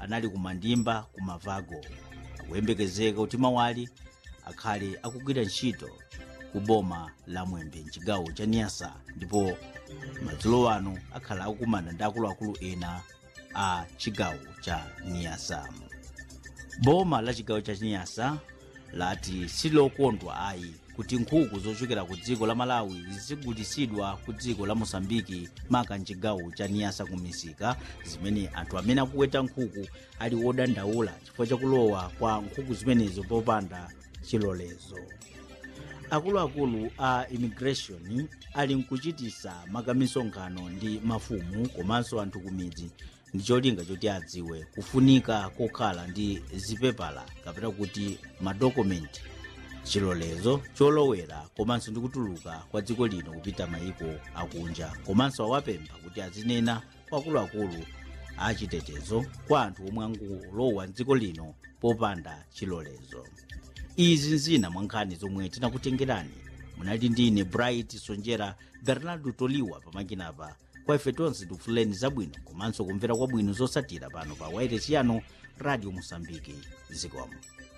anali kumandimba kumavago akuyembekezeka kuti mawali akhale akugwira ntchito ku boma la mwembe mchigawo cha niyasa ndipo madzulo ano akhala akukumana ndi akuluakulu ena a chigawo cha niyasa boma la chigawo cha niyasa lati silokondwa ayi kuti nkhuku zochokera ku dziko la malawi zigulitsidwa ku dziko la mosambiki maka mchigawo cha niyasa ku misika zimene anthu amene akuweta nkhuku ali wodandaula chifukwa chakulowa kwa nkhuku zimenezo popanda chilolezo akuluakulu a immigration ali mkuchitisa makamisonkhano ndi mafumu komanso anthu kumidzi ndi cholinga choti adziwe kufunika kokhala ndi zipepala kapena kuti madokumenti chilolezo cholowera komanso ndi kutuluka kwa dziko lino kupita mayiko akunja komanso awapempha kuti azinena kwa akuluakulu achitetezo kwa anthu omwe angulowa mdziko lino popanda chilolezo izi zina mwa nkhani zomwe tinakutengerani munali ndine bright sonjera bernardo toliwa pamakinapa kwa ife tonse tikufuleni zabwino komanso kumvera kwabwino zosatira pano pa wairesi yano radio mosambiki zikomo